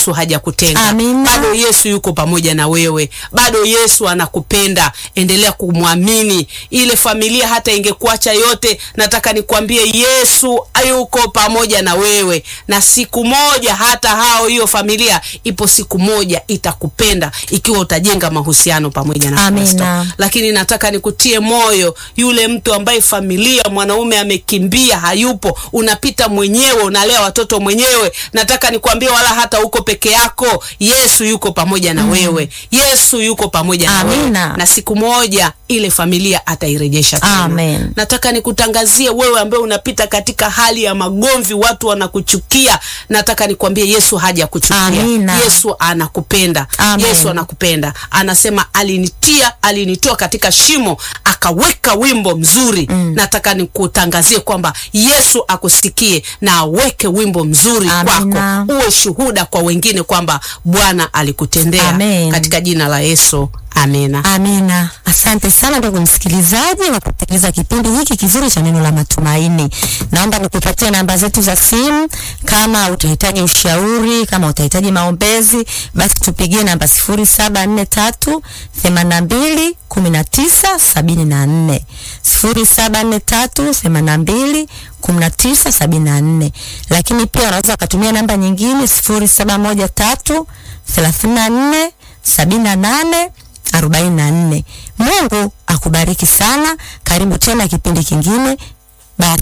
Yesu hajakutenga. Amina. Bado Yesu yuko pamoja na wewe, bado Yesu anakupenda. Endelea kumwamini. Ile familia hata ingekuacha yote, nataka nikwambie Yesu yuko pamoja na wewe, na siku moja hata hao hiyo familia, ipo siku moja itakupenda ikiwa utajenga mahusiano pamoja na Amina. Kristo. Lakini nataka nikutie moyo, yule mtu ambaye familia mwanaume amekimbia, hayupo, unapita mwenyewe, unalea watoto mwenyewe, nataka nikwambie, wala hata uko peke yako, Yesu yuko pamoja na wewe. Yesu yuko pamoja na wewe, Amina. na siku moja ile familia atairejesha tena. Amen. Nataka nikutangazie wewe ambaye unapita katika hali ya magomvi, watu wanakuchukia, nataka nikwambie Yesu hajakuchukia. Amina. Yesu anakupenda. Amen. Yesu anakupenda. Anasema alinitia, alinitoa katika shimo, akaweka wimbo mzuri. Nataka nikutangazie kwamba Yesu akusikie na aweke wimbo mzuri Amina. kwako, uwe shuhuda kwa wengine kwamba Bwana alikutendea Amen. katika jina la Yesu. Amina. Amina. Asante sana ndugu msikilizaji wa kusikiliza kipindi hiki kizuri cha neno la matumaini. Naomba nikupatie namba zetu za simu kama utahitaji ushauri, kama utahitaji maombezi, basi tupigie namba 0743 82 19 74. 0743 82 19 74. Lakini pia unaweza ukatumia namba nyingine 0713 34 78 44. Mungu akubariki sana. Karibu tena kipindi kingine